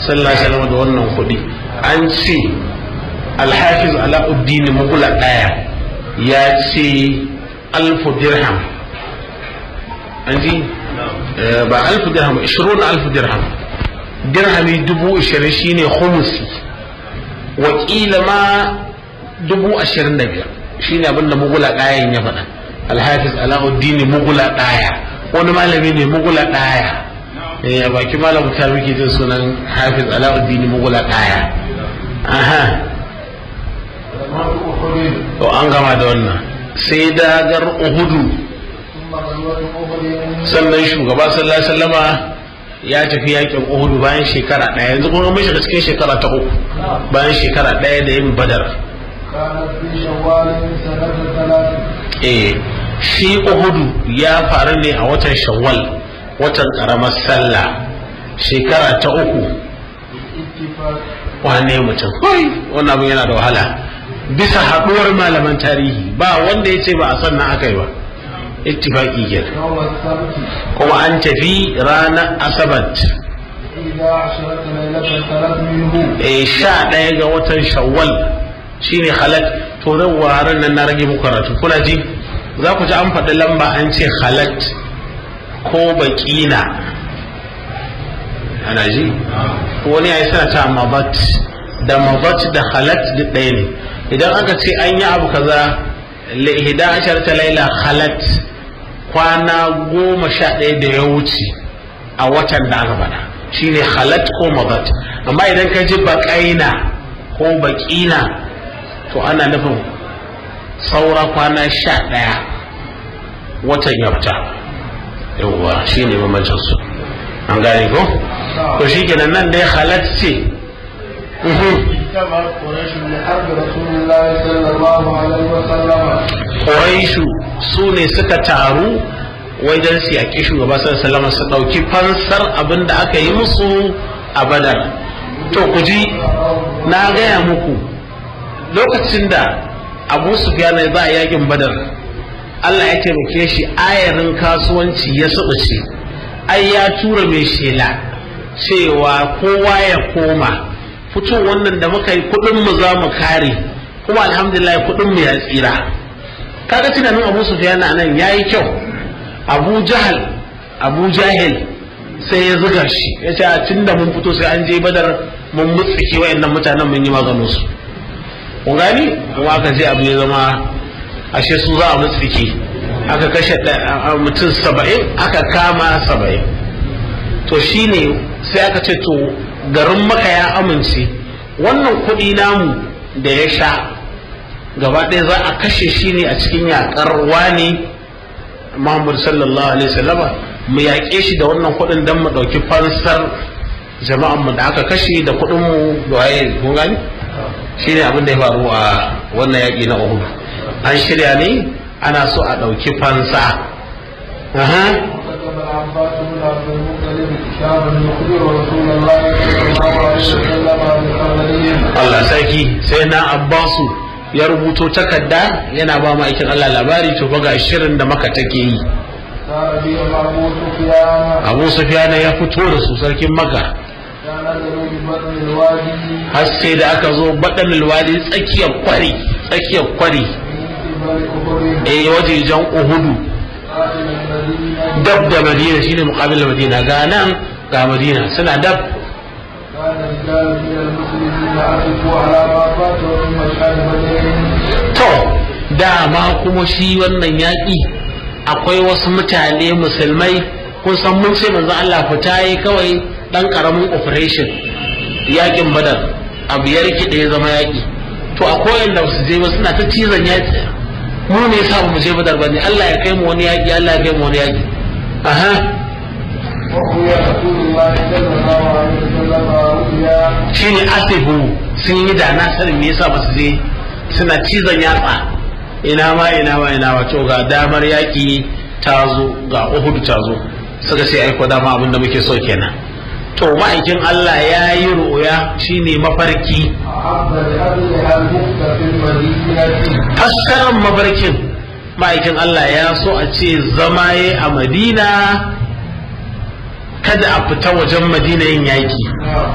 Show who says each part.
Speaker 1: sallallahu alaihi wasallam da wannan kuɗi an ce alhafiz alauddin mugula ɗaya ya ce alfu dirham an ji ba alfu dirham ishirin alfu dirham dirhami dubu ishirin shine khumusi wakila ma dubu ashirin da biyar shine abin da mugula ɗayan ya faɗa alhafiz alauddin mugula ɗaya wani malami ne mugula ɗaya a baki malam ta muke jin sunan hafiz alauddin mugula ɗaya aha to an gama da wannan sai dagar uhudu sannan shugaba sallallahu alaihi wasallama ya tafi yakin uhudu bayan shekara ɗaya yanzu kuma mun shiga cikin shekara ta uku bayan shekara ɗaya da yin badar eh shi uhudu ya faru ne a watan shawwal watan karamar sallah shekara ta uku wane mutum wannan abin yana da wahala bisa haɗuwar malaman tarihi ba wanda ya ce ba a sannan aka yi ba ittifaqi ke kuma an tafi ranar asabat eh sha ɗaya ga watan shawwal shine halat to zan waran nan na rage muku karatu kuna ji za ku ji an faɗi lamba an ce halat ko baƙina ana ji wani ya yi sana ta mabat da mabat da halat duk ɗaya ne idan aka ce an yi abu kaza lihida ashar ta laila halat kwana goma sha ɗaya da ya wuce a watan da aka faɗa shine halat ko mabat amma idan ka ji baƙaina ko baƙina to ana nufin saura kwana sha ɗaya watan ya fita yawwa shi ne mamancin su an gane ko to shi kenan nan dai halat ce Quraishu su ne suka taru wajen su yaƙi shugaba sallallahu su ɗauki fansar abin da aka yi musu a badar to ku ji na gaya muku lokacin da abu sufyan za a yakin badar Allah ya taimake shi ayarin kasuwanci ya ce ai ya tura mai shela cewa kowa ya koma fito wannan da muka yi kudin mu za mu kare kuma alhamdulillah kudin mu ya tsira kaga tunanin Abu Sufyan nan yayi kyau Abu Jahal Abu Jahil sai ya zuga shi ya ce tunda mun fito sai an je badar mun mutsike wayannan mutanen mun yi maganin su kun gani kuma aka je abu ya zama ashe su za a mutsike aka kashe mutum saba'in aka kama saba'in to shine sai aka ce to garin maka ya amince wannan kuɗi namu da ya sha gaba ɗaya za a kashe shi ne a cikin yaƙar wani Muhammad sallallahu alaihi wasallama mu yaƙe shi da wannan kuɗin don mu ɗauki fansar jama'an mu da aka kashe da kuɗin mu da waye kun gani shine abin da ya faru a wannan yaƙi na Uhud an shirya ne ana so a ɗauki fansa Allah sarki sai na Abbasu ya rubuto takarda yana ba ma'aikin Allah labari to ga shirin da maka take yi Abu Sufyan ya fito da su sarkin maka har sai da aka zo baɗan alwadi tsakiyar kwari tsakiyar kwari eh wajejen uhudu dab da madina shine muqabil madina ga nan ga madina suna dab to dama kuma shi wannan yaƙi akwai wasu mutane musulmai kun san mun ce manzo Allah fita yi kawai dan karamin operation yaƙin badar abu ya rikide ya zama yaƙi to akwai wanda su je ba suna ta cizon yaƙi mu ne yasa mu je badar bane Allah ya kai mu wani yaƙi Allah ya kai mu wani yaƙi aha shine asibu sun yi da na sanin me yasa ba su je suna cizon yatsa ina ma ina ma ina ma to ga damar yaƙi ta zo ga Uhud ta zo suka ce aiko dama abin da muke so kenan to ma'aikin Allah ya yi ru'uya shine mafarki fassarar mafarkin ma'aikin Allah ya so a ce zama ya a madina kada a fita wajen madina yin yaƙi